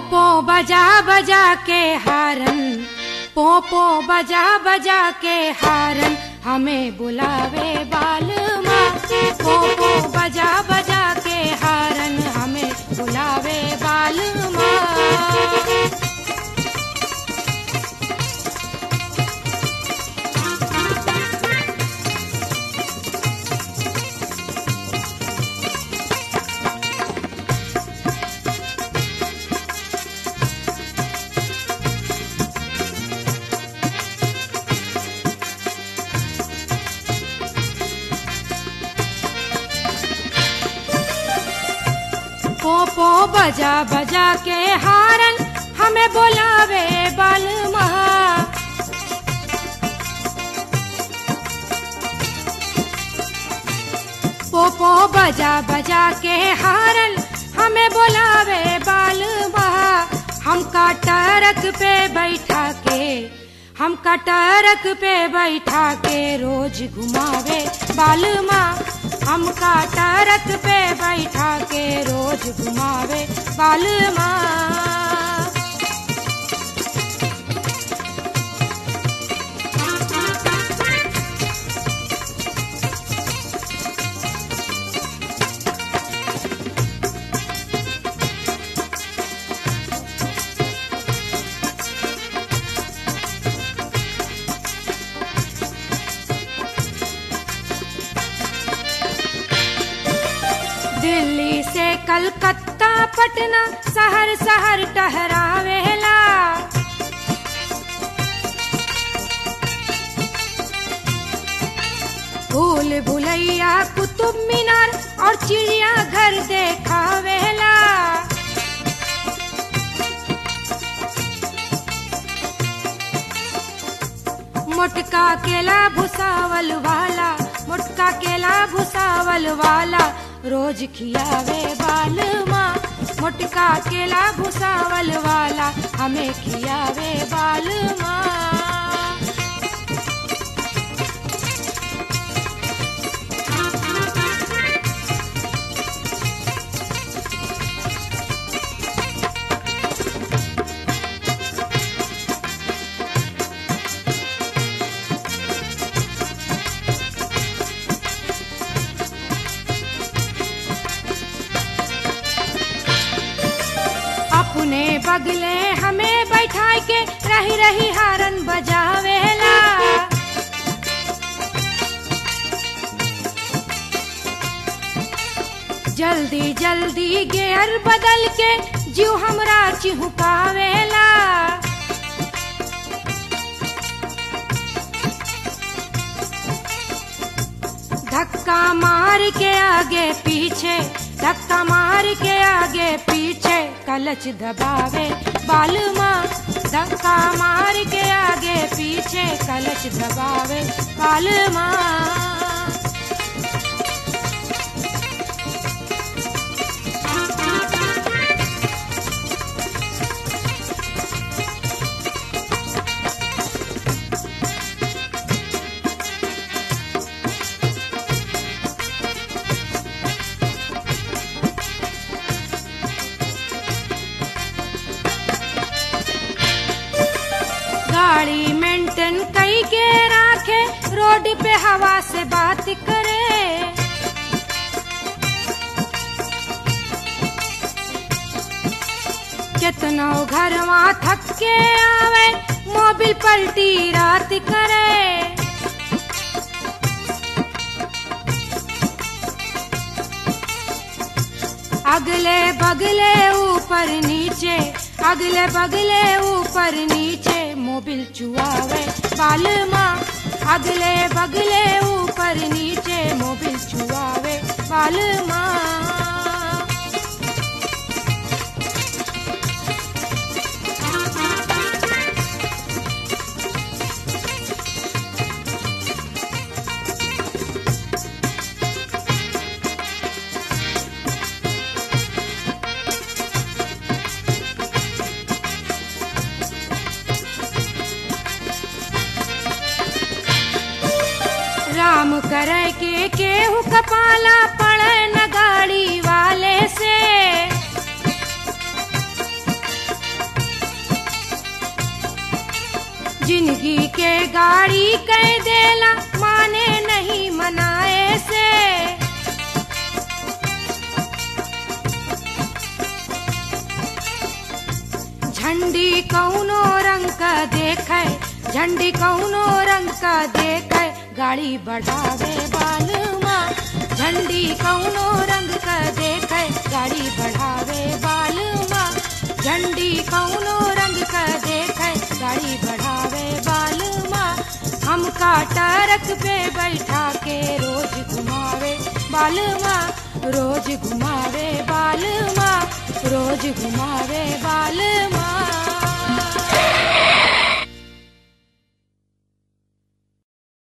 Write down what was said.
पोपो बजा बजा के हारन पोपो बजा बजा के हारन हमें बुलावे बाल माँ पोपो बजा बजा के हारन हमें बुलावे बाल माँ पोपो बजा बजा के हारन हमें बुलावे बाल महा पोपो बजा बजा के हारन हमें बुलावे बाल महा हम टरक पे बैठा के हम टरक पे बैठा के रोज घुमावे बाल माँ हम टरक पे बैठा के रोज घुमावे बाल माँ दिल्ली से कलकत्ता पटना शहर शहर टहरावेला भूल भुलैया कुतुब मीनार और चिड़िया घर देखावेला मोटका केला भुसावल वाला मोटका केला भुसावल वाला रोज खियावे बाल माँ मोटका केला भुसावल वाला हमें खियावे बाल माँ अपने बगले हमें बैठा के रही रही हारन बजावेला जल्दी जल्दी गेयर बदल के जीव हमरा चिहुकावेला धक्का मार के आगे पीछे धक्का मार के आगे पीछे कलच दबावे बाल माँ धक्का मार के आगे पीछे कलच दबावे बाल माँ गाड़ी मेंटेन कई के राखे रोड पे हवा से बात करे कितनो घरवा थक के आवे मोबिल पलटी रात करे अगले बगले ऊपर नीचे अगले बगले ऊपर नीचे मोबिल चुआवे बाल माँ अगले बगले ऊपर नीचे मोबिल चुआवे बाल माँ राम करे के केहू कपाला पड़े न गाड़ी वाले से गाड़ी कह देला माने नहीं मनाए से झंडी कौनो रंग का देखे झंडी कौनो रंग का देखे गाड़ी बढ़ावे बालमा झंडी कौनो रंग का देखे गाड़ी बढ़ावे बालमा झंडी कौनो रंग का देखे गाड़ी बढ़ावे बालमा हमका टरक पे बैठा के रोज घुमावे बालमा रोज घुमावे बालमा रोज घुमावे बालमा